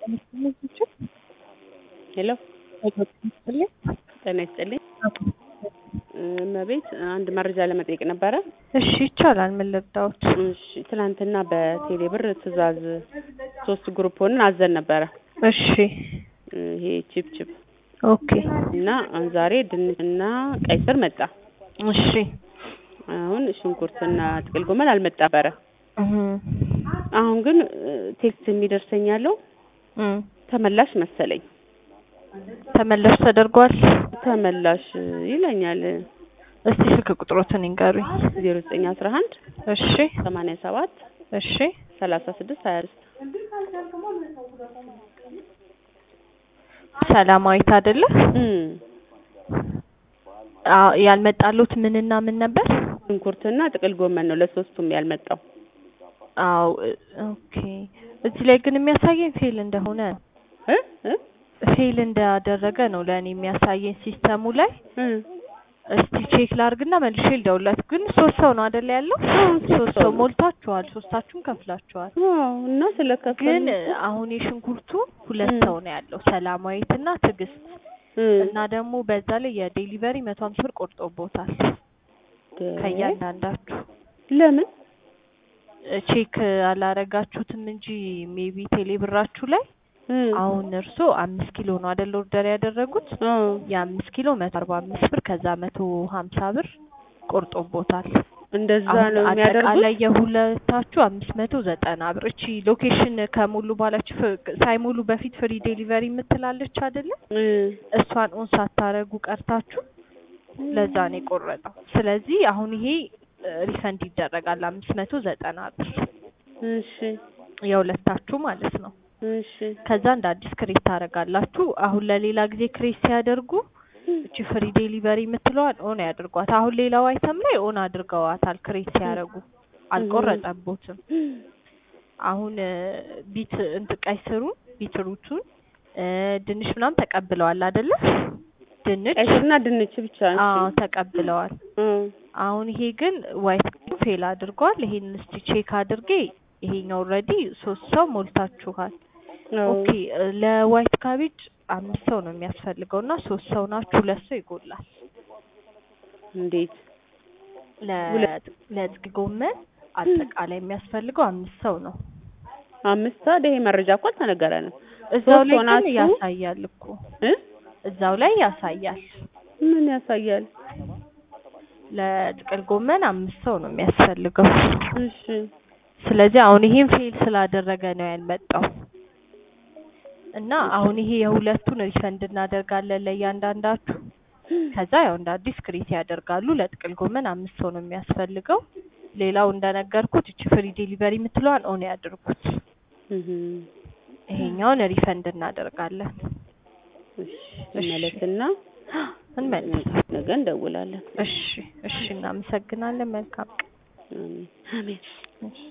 ሄሎ ጤና ይስጥልኝ እመቤት አንድ መረጃ ለመጠየቅ ነበረ እሺ ይቻላል። ምን ልርዳዎት? እሺ ትናንትና በቴሌ ብር ትዕዛዝ ሶስት ግሩፕ ሆነን አዘን ነበረ እሺ ይሄ ቺፕ ቺፕ ኦኬ እና ዛሬ ድንች እና ቀይ ስር መጣ እሺ አሁን ሽንኩርትና ጥቅል ጎመን አልመጣ ነበረ እህ አሁን ግን ቴክስት የሚደርሰኝ ያለው እም ተመላሽ መሰለኝ ተመላሽ ተደርጓል። ተመላሽ ይለኛል እስቲ ስልክ ቁጥሮትን ይንገሩኝ። ዜሮ ዘጠኝ አስራ አንድ እሺ ሰማንያ ሰባት እሺ ሰላሳ ስድስት ሀያ ስድስት ሰላማዊት አይደለ? እም አዎ ያልመጣሉት ምንና ምን ነበር? ሽንኩርትና ጥቅል ጎመን ነው ለሶስቱም ያልመጣው አዎ ኦኬ። እዚህ ላይ ግን የሚያሳየኝ ፌል እንደሆነ ነው። እ እ ፌል እንዳደረገ ነው ለእኔ የሚያሳየኝ ሲስተሙ ላይ። እ እስቲ ቼክ ላርግና መልሼ ልደውልላት። ግን ሶስት ሰው ነው አይደል ያለው? ሶስት ሰው ሞልታችኋል። ሶስታችሁም ከፍላችኋል። አዎ እና ስለከፈሉ ግን አሁን የሽንኩርቱ ሁለት እም። ሰው ነው ያለው ሰላማዊትና ትዕግስት እ እና ደግሞ በዛ ላይ የዴሊቨሪ መቶ ሀምሳ ብር ቆርጦቦታል ከእያንዳንዳችሁ ለምን ቼክ አላረጋችሁትም እንጂ ሜቢ ቴሌ ብራችሁ ላይ እ አሁን እርሶ አምስት ኪሎ ነው አይደል ኦርደር ያደረጉት? አዎ የአምስት ኪሎ መቶ አርባ አምስት ብር ከዛ መቶ ሀምሳ ብር ቆርጦቦታል። እንደዛ አሁን ነው የሚያደርጉት አጠቃላይ የሁለታችሁ አምስት መቶ ዘጠና ብር። እቺ ሎኬሽን ከሞሉ በኋላችሁ ፍ- ሳይሞሉ በፊት ፍሪ ዴሊቨሪ የምትላለች አይደለ? እ እሷን ኦን ሳታረጉ ቀርታችሁ ለዛ ነው የቆረጠው። ስለዚህ አሁን ይሄ ሪፈንድ ይደረጋል አምስት መቶ ዘጠና ብር እሺ የሁለታችሁ ማለት ነው። እሺ ከዛ እንደ አዲስ ክሬት ታደርጋላችሁ። አሁን ለሌላ ጊዜ ክሬት ሲያደርጉ እቺ ፍሪ ዴሊቨሪ የምትለዋን ኦን ያድርጓት። አሁን ሌላው አይተም ላይ ኦን አድርገዋታል ክሬት ሲያደርጉ አልቆረጠቦትም። አሁን እ ቢት እንትን ቀይ ስሩን ቢትሩቱን እ ድንች ምናምን ተቀብለዋል አይደለ? ድንች ቀይ ስርና ድንች ብቻ አዎ ተቀብለዋል። እ አሁን ይሄ ግን ዋይት ፌል አድርጓል። ይሄን እስቲ ቼክ አድርጌ ይሄኛው ኦልሬዲ ሶስት ሰው ሞልታችኋል። አዎ ኦኬ እ ለዋይት ካቤጅ አምስት ሰው ነው የሚያስፈልገው እና ሶስት ሰው ናችሁ፣ ሁለት ሰው ይጎላል። እንዴት ለ- ለጥቅ ጎመን አጠቃላይ የሚያስፈልገው አምስት ሰው ነው። አምስት ሰዓት ይሄ መረጃ እኮ አልተነገረንም እዛው ሶስት ላይ ግን ሆናችሁ? ያሳያል እኮ እ እዛው ላይ ያሳያል። ምን ያሳያል ለጥቅል ጎመን አምስት ሰው ነው የሚያስፈልገው። እሺ ስለዚህ አሁን ይሄን ፌል ስላደረገ ነው ያልመጣው እና አሁን ይሄ የሁለቱን ሪፈንድ እናደርጋለን ለእያንዳንዳችሁ። ከዛ ያው እንደ አዲስ ክሬት ያደርጋሉ። ለጥቅል ጎመን አምስት ሰው ነው የሚያስፈልገው። ሌላው እንደነገርኩት እቺ ፍሪ ዴሊቨሪ የምትለዋን ኦን ያድርጉት። እህ ይሄኛውን ሪፈንድ እናደርጋለን። እሺ እንመለስና እንመልስ። ነገ እንደውላለን እሺ እሺ፣ እናመሰግናለን። መልካም ቀን። አሜን አሜን እሺ።